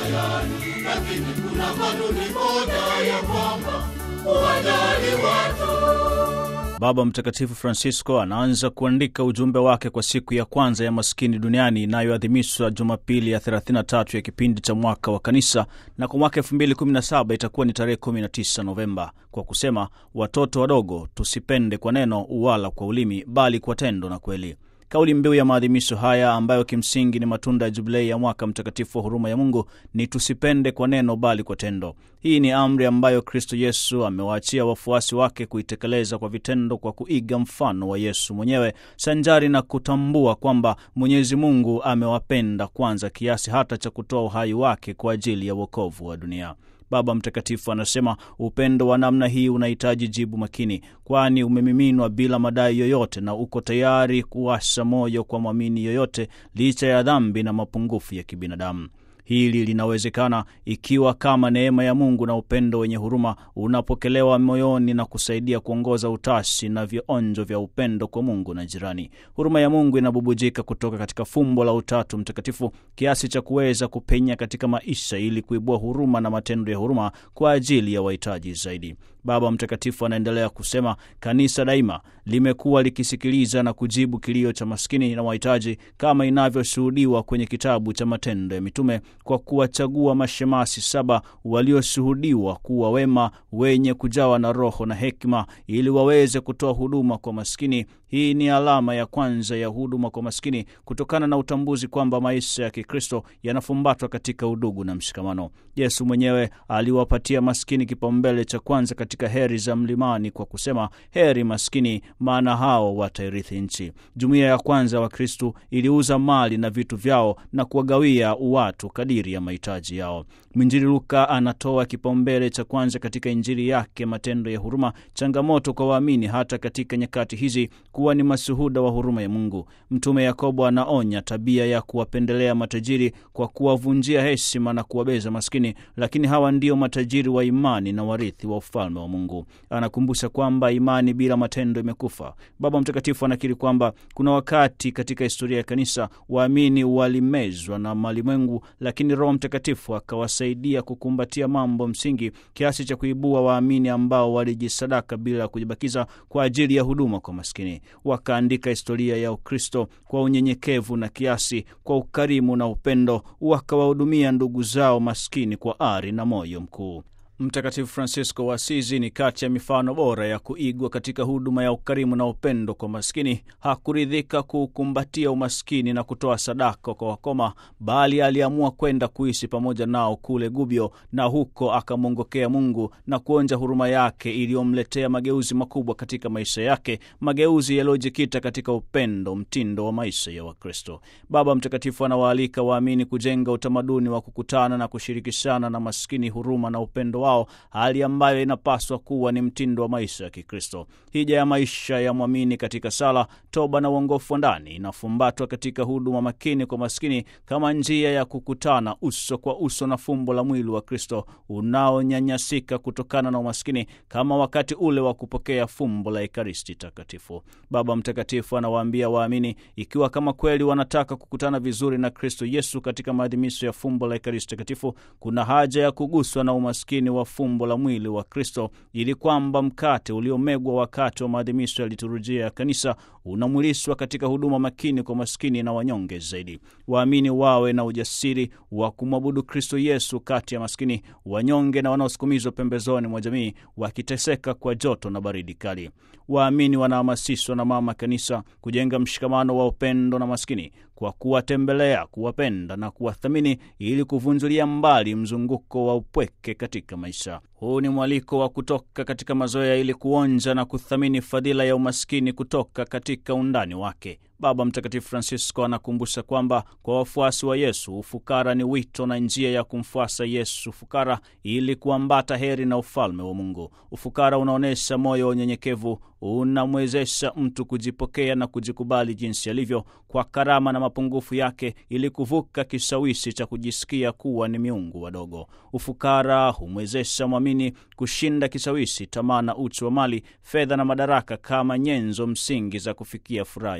tayari, lakini kuna kanuni moja ya kwamba uwajali watu. Baba Mtakatifu Francisco anaanza kuandika ujumbe wake kwa siku ya kwanza ya maskini duniani inayoadhimishwa Jumapili ya 33 ya kipindi cha mwaka wa Kanisa, na kwa mwaka 2017 itakuwa ni tarehe 19 Novemba, kwa kusema watoto wadogo, tusipende kwa neno wala kwa ulimi, bali kwa tendo na kweli. Kauli mbiu ya maadhimisho haya ambayo kimsingi ni matunda ya jubilei ya mwaka mtakatifu wa huruma ya Mungu ni tusipende kwa neno bali kwa tendo. Hii ni amri ambayo Kristo Yesu amewaachia wafuasi wake kuitekeleza kwa vitendo, kwa kuiga mfano wa Yesu mwenyewe, sanjari na kutambua kwamba Mwenyezi Mungu amewapenda kwanza kiasi hata cha kutoa uhai wake kwa ajili ya wokovu wa dunia. Baba Mtakatifu anasema upendo wa namna hii unahitaji jibu makini, kwani umemiminwa bila madai yoyote na uko tayari kuwasha moyo kwa mwamini yoyote, licha ya dhambi na mapungufu ya kibinadamu. Hili linawezekana ikiwa kama neema ya Mungu na upendo wenye huruma unapokelewa moyoni na kusaidia kuongoza utashi na vionjo vya upendo kwa Mungu na jirani. Huruma ya Mungu inabubujika kutoka katika fumbo la Utatu Mtakatifu kiasi cha kuweza kupenya katika maisha ili kuibua huruma na matendo ya huruma kwa ajili ya wahitaji zaidi. Baba Mtakatifu anaendelea kusema, kanisa daima limekuwa likisikiliza na kujibu kilio cha maskini na wahitaji kama inavyoshuhudiwa kwenye kitabu cha Matendo ya Mitume kwa kuwachagua mashemasi saba walioshuhudiwa kuwa wema, wenye kujawa na Roho na hekima, ili waweze kutoa huduma kwa maskini. Hii ni alama ya kwanza ya huduma kwa maskini, kutokana na utambuzi kwamba maisha ya Kikristo yanafumbatwa katika udugu na mshikamano. Yesu mwenyewe aliwapatia maskini kipaumbele cha kwanza katika heri za mlimani kwa kusema, heri maskini, maana hao watairithi nchi. Jumuiya ya kwanza wa Kristu iliuza mali na vitu vyao na kuwagawia watu kadiri ya mahitaji yao. Mwinjili Luka anatoa kipaumbele cha kwanza katika Injili yake matendo ya huruma, changamoto kwa waamini hata katika nyakati hizi kuwa ni mashuhuda wa huruma ya Mungu. Mtume Yakobo anaonya tabia ya kuwapendelea matajiri kwa kuwavunjia heshima na kuwabeza maskini, lakini hawa ndio matajiri wa imani na warithi wa ufalme wa Mungu. Anakumbusha kwamba imani bila matendo imekufa. Baba Mtakatifu anakiri kwamba kuna wakati katika historia ya kanisa waamini walimezwa na malimwengu, lakini Roho Mtakatifu akawasaidia kukumbatia mambo msingi kiasi cha kuibua waamini ambao walijisadaka bila ya kujibakiza kwa ajili ya huduma kwa maskini. Wakaandika historia ya Ukristo kwa unyenyekevu na kiasi, kwa ukarimu na upendo, wakawahudumia ndugu zao maskini kwa ari na moyo mkuu. Mtakatifu Francisco wa Asizi ni kati ya mifano bora ya kuigwa katika huduma ya ukarimu na upendo kwa maskini. Hakuridhika kuukumbatia umaskini na kutoa sadaka kwa wakoma, bali aliamua kwenda kuishi pamoja nao kule Gubbio, na huko akamwongokea Mungu na kuonja huruma yake iliyomletea mageuzi makubwa katika maisha yake, mageuzi yaliyojikita katika upendo, mtindo wa maisha ya Wakristo. Baba Mtakatifu anawaalika waamini kujenga utamaduni wa kukutana na kushirikishana na maskini huruma na upendo wao, hali ambayo inapaswa kuwa ni mtindo wa maisha ya Kikristo. Hija ya maisha ya mwamini katika sala, toba na uongofu wa ndani inafumbatwa katika huduma makini kwa maskini kama njia ya kukutana uso kwa uso na fumbo la mwili wa Kristo unaonyanyasika kutokana na umaskini, kama wakati ule wa kupokea fumbo la Ekaristi Takatifu. Baba Mtakatifu anawaambia waamini, ikiwa kama kweli wanataka kukutana vizuri na Kristo Yesu katika maadhimisho ya fumbo la Ekaristi Takatifu, kuna haja ya kuguswa na umaskini wa fumbo la mwili wa Kristo ili kwamba mkate uliomegwa wakati wa maadhimisho ya liturujia ya kanisa unamwilishwa katika huduma makini kwa maskini na wanyonge zaidi. Waamini wawe na ujasiri wa kumwabudu Kristo Yesu kati ya maskini, wanyonge na wanaosukumizwa pembezoni mwa jamii, wakiteseka kwa joto na baridi kali. Waamini wanahamasishwa na Mama Kanisa kujenga mshikamano wa upendo na maskini kwa kuwatembelea, kuwapenda na kuwathamini ili kuvunjulia mbali mzunguko wa upweke katika maisha. Huu ni mwaliko wa kutoka katika mazoea ili kuonja na kuthamini fadhila ya umaskini kutoka katika undani wake. Baba Mtakatifu Francisco anakumbusha kwamba kwa wafuasi wa Yesu ufukara ni wito na njia ya kumfuasa Yesu fukara ili kuambata heri na ufalme wa Mungu. Ufukara unaonyesha moyo wa unyenyekevu, unamwezesha mtu kujipokea na kujikubali jinsi alivyo kwa karama na mapungufu yake, ili kuvuka kishawishi cha kujisikia kuwa ni miungu wadogo. Ufukara humwezesha mwamini kushinda kishawishi, tamaa na uchu wa mali, fedha na madaraka kama nyenzo msingi za kufikia furaha ya kweli.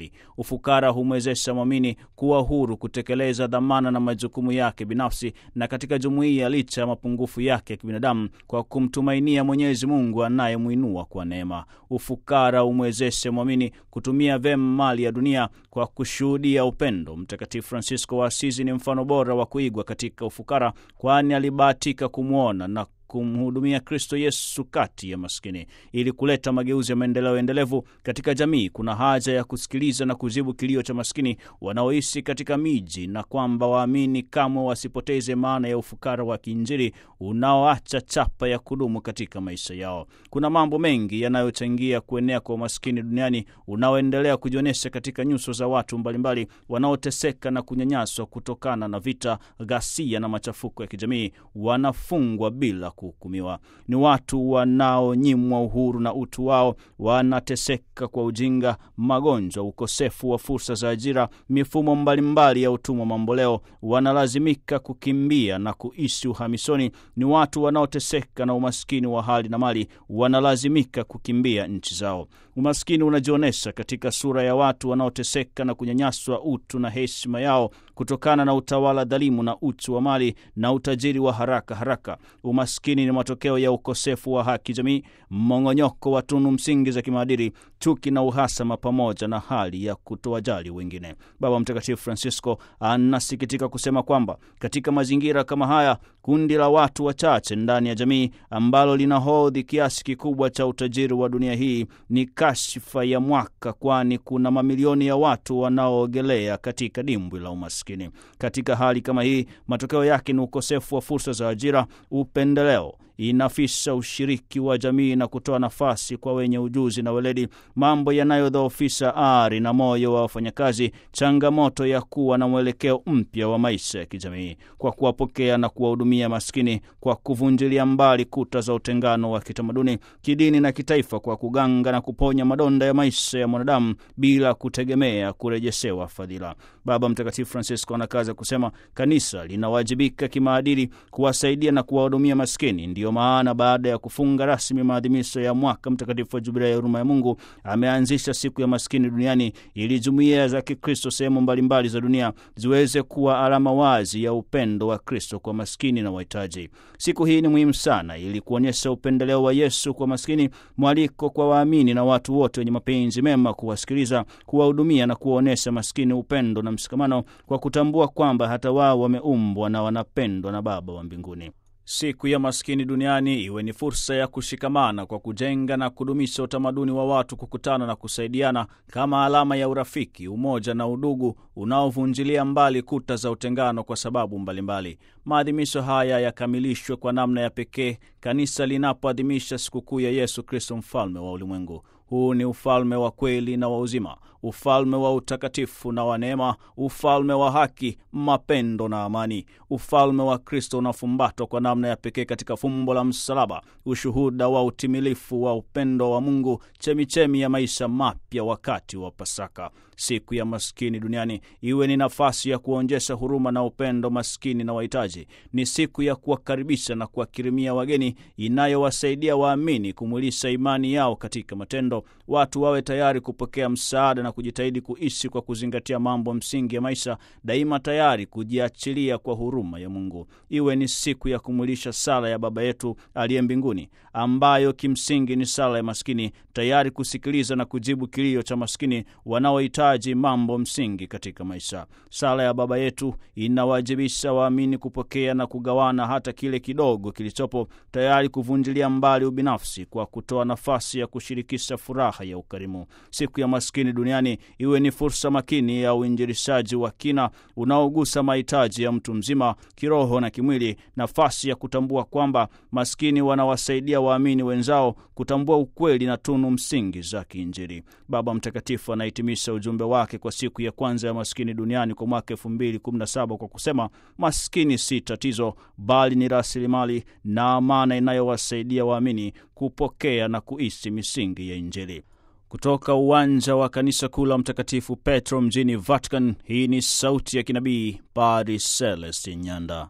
jamii. Ufukara humwezesha mwamini kuwa huru kutekeleza dhamana na majukumu yake binafsi na katika jumuiya, licha ya mapungufu yake ya kibinadamu, kwa kumtumainia Mwenyezi Mungu anayemwinua kwa neema. Ufukara humwezesha mwamini kutumia vyema mali ya dunia kwa kushuhudia upendo. Mtakatifu Francisco wa Asizi ni mfano bora wa kuigwa katika ufukara, kwani alibahatika kumwona na kumhudumia Kristo Yesu kati ya maskini. Ili kuleta mageuzi ya maendeleo endelevu katika jamii, kuna haja ya kusikiliza na kuzibu kilio cha maskini wanaoishi katika miji, na kwamba waamini kamwe wasipoteze maana ya ufukara wa kiinjili unaoacha chapa ya kudumu katika maisha yao. Kuna mambo mengi yanayochangia kuenea kwa umaskini duniani unaoendelea kujionyesha katika nyuso za watu mbalimbali wanaoteseka na kunyanyaswa kutokana na vita, ghasia na machafuko ya kijamii. Wanafungwa bila kuhukumiwa. Ni watu wanaonyimwa uhuru na utu wao, wanateseka kwa ujinga, magonjwa, ukosefu wa fursa za ajira, mifumo mbalimbali ya utumwa mamboleo, wanalazimika kukimbia na kuishi uhamisoni. Ni watu wanaoteseka na umaskini wa hali na mali, wanalazimika kukimbia nchi zao. Umaskini unajionyesha katika sura ya watu wanaoteseka na kunyanyaswa utu na heshima yao kutokana na utawala dhalimu na uchu wa mali na utajiri wa haraka haraka. Umaskini ni matokeo ya ukosefu wa haki jamii, mmong'onyoko wa tunu msingi za kimaadili, chuki na uhasama, pamoja na hali ya kutowajali wengine. Baba Mtakatifu Francisco anasikitika kusema kwamba katika mazingira kama haya, kundi la watu wachache ndani ya jamii ambalo linahodhi kiasi kikubwa cha utajiri wa dunia hii ni kashfa ya mwaka, kwani kuna mamilioni ya watu wanaoogelea katika dimbwi la umaskini. Katika hali kama hii, matokeo yake ni ukosefu wa fursa za ajira, upendeleo inafisha ushiriki wa jamii na kutoa nafasi kwa wenye ujuzi na weledi, mambo yanayodhoofisha ari na moyo wa wafanyakazi, changamoto ya kuwa na mwelekeo mpya wa maisha ya kijamii, kwa kuwapokea na kuwahudumia maskini, kwa kuvunjilia mbali kuta za utengano wa kitamaduni, kidini na kitaifa, kwa kuganga na kuponya madonda ya maisha ya mwanadamu bila kutegemea kurejeshewa fadhila. Baba Mtakatifu Francisco anakaza kusema kanisa linawajibika kimaadili kuwasaidia na kuwahudumia maskini. Ndiyo maana baada ya kufunga rasmi maadhimisho ya mwaka mtakatifu wa Jubilia ya huruma ya Mungu ameanzisha siku ya maskini duniani ili jumuiya za Kikristo sehemu mbalimbali za dunia ziweze kuwa alama wazi ya upendo wa Kristo kwa maskini na wahitaji. Siku hii ni muhimu sana ili kuonyesha upendeleo wa Yesu kwa maskini, mwaliko kwa waamini na watu wote wenye mapenzi mema kuwasikiliza, kuwahudumia na kuwaonyesha maskini upendo na mshikamano, kwa kutambua kwamba hata wao wameumbwa na wanapendwa na Baba wa mbinguni. Siku ya maskini duniani iwe ni fursa ya kushikamana kwa kujenga na kudumisha utamaduni wa watu kukutana na kusaidiana kama alama ya urafiki, umoja na udugu unaovunjilia mbali kuta za utengano kwa sababu mbalimbali. Maadhimisho haya yakamilishwe kwa namna ya pekee kanisa linapoadhimisha sikukuu ya Yesu Kristo, mfalme wa ulimwengu. Huu ni ufalme wa kweli na wa uzima, ufalme wa utakatifu na wa neema, ufalme wa haki, mapendo na amani. Ufalme wa Kristo unafumbatwa kwa namna ya pekee katika fumbo la msalaba, ushuhuda wa utimilifu wa upendo wa Mungu, chemichemi ya maisha mapya wakati wa Pasaka. Siku ya maskini duniani iwe ni nafasi ya kuonyesha huruma na upendo maskini na wahitaji. Ni siku ya kuwakaribisha na kuwakirimia wageni, inayowasaidia waamini kumwilisha imani yao katika matendo. Watu wawe tayari kupokea msaada na kujitahidi kuishi kwa kuzingatia mambo msingi ya maisha, daima tayari kujiachilia kwa huruma ya Mungu. Iwe ni siku ya kumwilisha sala ya Baba yetu aliye mbinguni, ambayo kimsingi ni sala ya maskini, tayari kusikiliza na kujibu kilio cha maskini wanaohitaji mambo msingi katika maisha. Sala ya Baba yetu inawajibisha waamini kupokea na kugawana hata kile kidogo kilichopo, tayari kuvunjilia mbali ubinafsi kwa kutoa nafasi ya kushirikisha furaha ya ukarimu. Siku ya maskini duniani iwe ni fursa makini ya uinjilishaji wa kina unaogusa mahitaji ya mtu mzima kiroho na kimwili, nafasi ya kutambua kwamba maskini wanawasaidia waamini wenzao kutambua ukweli na tunu msingi za kiinjili. Baba Mtakatifu anahitimisha ujumbe wake kwa siku ya kwanza ya maskini duniani kwa mwaka 2017 kwa kusema, maskini si tatizo, bali ni rasilimali na amana inayowasaidia waamini kupokea na kuishi misingi ya Injili. Kutoka uwanja wa kanisa kuu la Mtakatifu Petro mjini Vatican, hii ni sauti ya kinabii Padre Celestin Nyanda.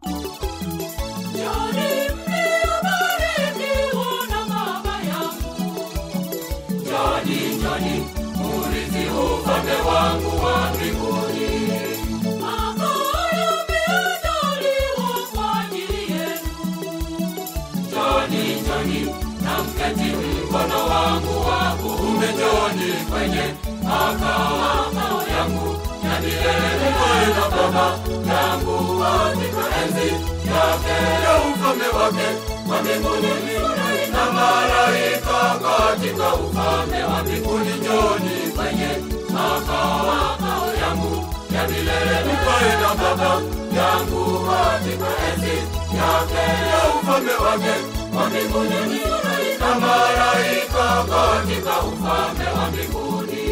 Njoni mliobarikiwa na Baba yangu. Njoni, njoni, urithi ufalme ufalme wangu wa mbinguni. Makao yameandaliwa kwa ajili yenu. Njoni, njoni na mketi mkono wangu wa kuume, njoni kwenye makao yangu ya milele, mkae na Baba yangu katika enzi yake ya ufalme wake wa mbinguni, na malaika katika ufalme wa mbinguni. Njoni kwenye makao yangu ya milele, mkae na Baba yangu katika enzi yake ya ufalme wake wa mbinguni, na malaika katika ufalme wa mbinguni.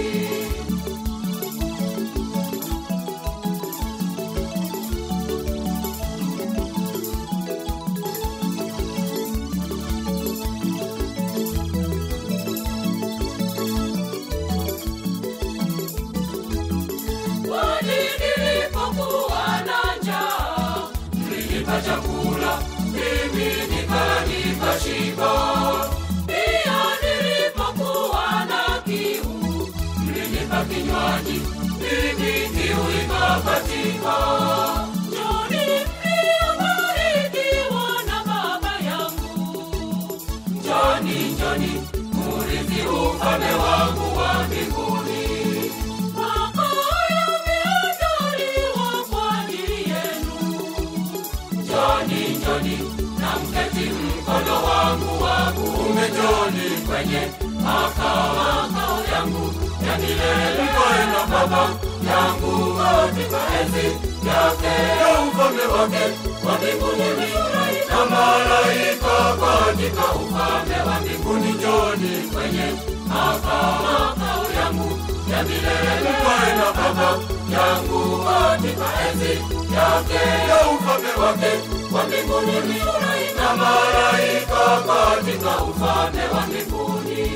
Kwani nilipokuwa na njaa, Mlinipa chakula, mimi nikala nikashiba. pia nilipokuwa na kiu, Mlinipa kinywaji, mimi kiu ikapatika. Njoni mliobarikiwa na Baba yangu. Njoni, njoni, murithi ufalme wangu wa mbinguni. Makao yameandaliwa kwa ajili yenu. Njoni, njoni, na mketi mkono wangu wa kuume. Njoni kwenye makao yangu ya milele, mkae na Baba yangu katika enzi yake ya ufalme wake wa mbinguni, na malaika katika ufalme wa mbinguni. Njoni kwenye makao yangu ya milele, mkae na Baba yangu katika enzi yake ya ufalme wake wa mbinguni, na malaika katika ufalme wa mbinguni.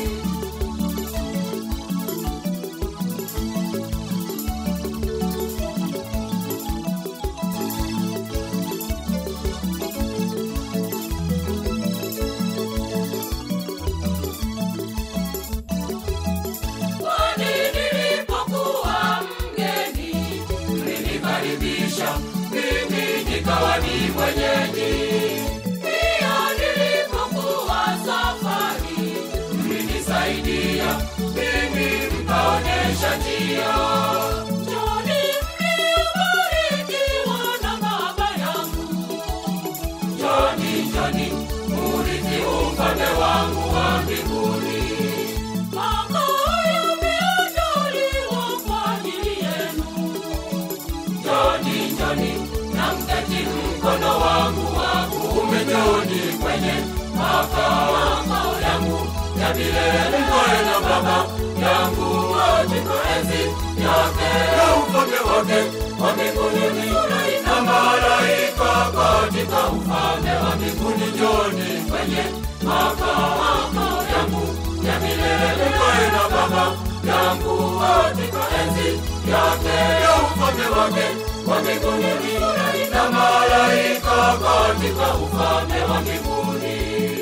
Kwani nilipokuwa mgeni, mlinikaribisha mimi nikawa ni mwenyeji. pia nilipokuwa safari, Mlinisaidia mimi mkaonyesha njia. Njoni mliobarikiwa na Baba yangu. Njoni, njoni, murithi ufalme wangu wa mbinguni. Makao yameandaliwa kwa ajili yenu. Njoni, njoni, na mketi mkono wangu wa kuume. Njoni kwenye makao yangu ya milele, mkae na Baba yangu katika enzi yake ya ufalme wake wa mbinguni, na malaika katika ufalme wa mbinguni. Njoni kwenye makao yangu ya milele, mkae na Baba yangu katika enzi yake ya ufalme wake wa mbinguni, na malaika katika ufalme wa mbinguni.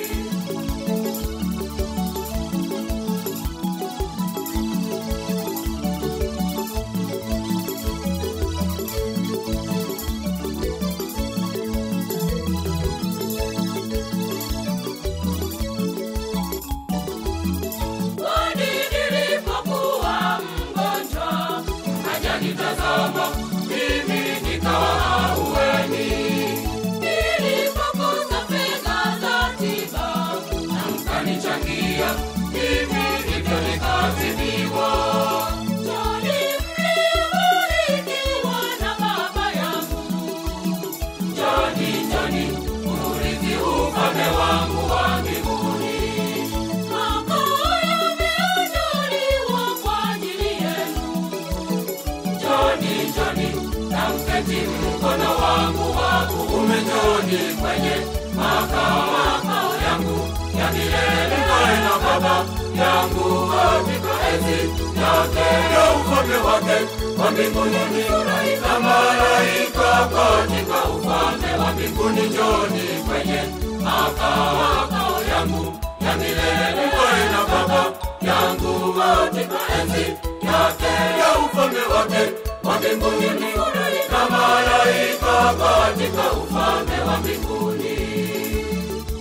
Kwani nilipokuwa mgonjwa, Hajanitazama mimi nikawa ahueni, nilipokosa fedha za tiba, na mkanichangia mimi hivyo nikatibiwa. Njoni mliobarikiwa na Baba yangu. Njoni, njoni, urithi ufalme wangu wa mbinguni. Makao yameandaliwa kwa ajili yenu. Njoni, njoni, na mketi mkono wangu wa kuume. Njoni kwenye makao yangu ya milele, mkae na Baba yangu katika enzi yake ya ufalme wake wa mbinguni, na malaika katika ufalme wa mbinguni. Njoni kwenye makao yangu ya milele, mkae na Baba yangu katika enzi yake ya ufalme wake wa mbinguni na malaika katika ufalme wa mbinguni